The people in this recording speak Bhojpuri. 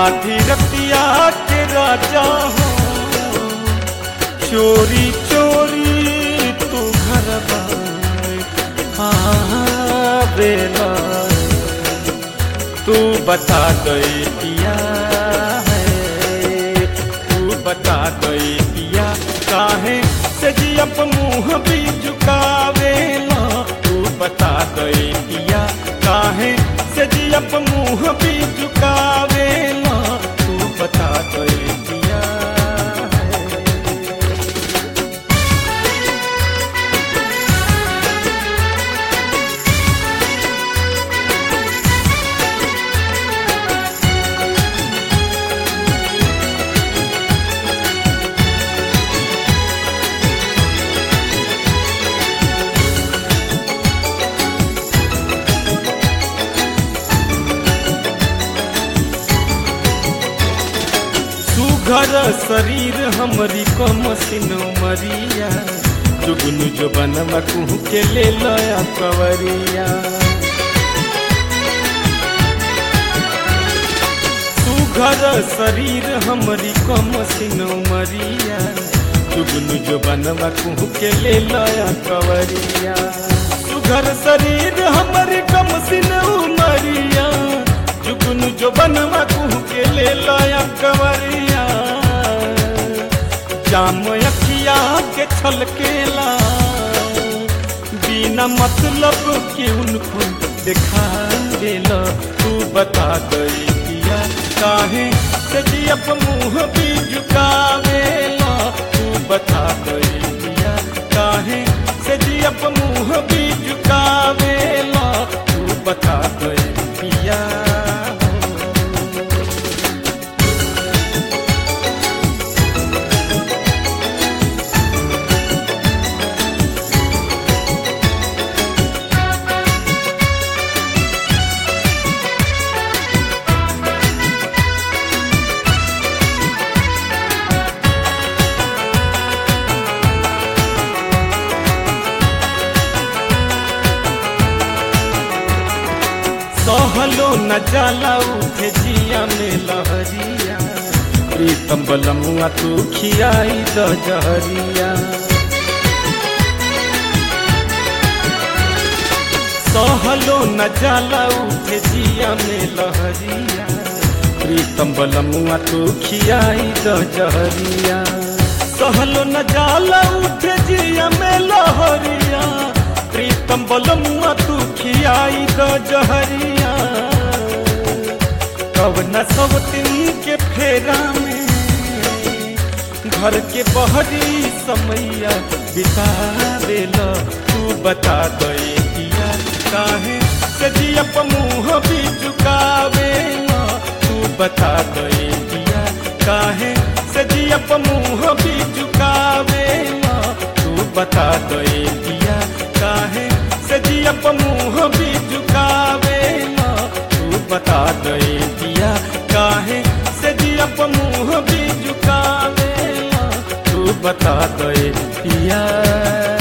आधी रतिया के राजा हो चोरी चोरी तू घर बेला तू बता गई पिया है तू बता गई पिया काहे से जी अप मुंह भी झुकावेला तू बता गई पिया काहे से जी अप मुंह भी झुकावेला तू बता गई पिया है सुघर शरीर हमरी कम सिनो मरिया जुगुन जो बनवा कुहू के ले लया कवरिया सुघर शरीर हमरी कम सिनो मरिया जुगुन जो बनवा कुहू के ले लया कवरिया सुघर शरीर हमरी कम सिनो मरिया जुगुन जो बनवा कुहू के ले लया कवरिया जाम अखिया के छलकेला बिना मतलब के उनको दिखा देला तू बता गई पिया काहे सजी अप मुंह भी झुकावेला तू बता गई पिया काहे सजी अप मुंह भी झुकावेला तू बता गई पिया सहलो न जाला उठे जिया में लहरिया प्रीतम बलमुआ तू खियाई द जहरिया सहलो न जाला उठे जिया में लहरिया प्रीतम बलमुआ तू खियाई द जहरिया सहलो न जाला उठे जिया में लहरिया प्रीतम बलमुआ तू खियाई द जहरिया कब न सब दिन के फेरा में घर के बहरी समैया बितावेला तू बता गई पिया काहे सजी अप मुंह भी झुकावेला तू बता गई पिया काहे सजी अप मुंह भी झुकावेला तू बता गई पिया काहे सजी अप मुंह भी झुकावेला तू बता गई पिया काहे सजी अप मुंह भी झुकावेला तू बता गई पिया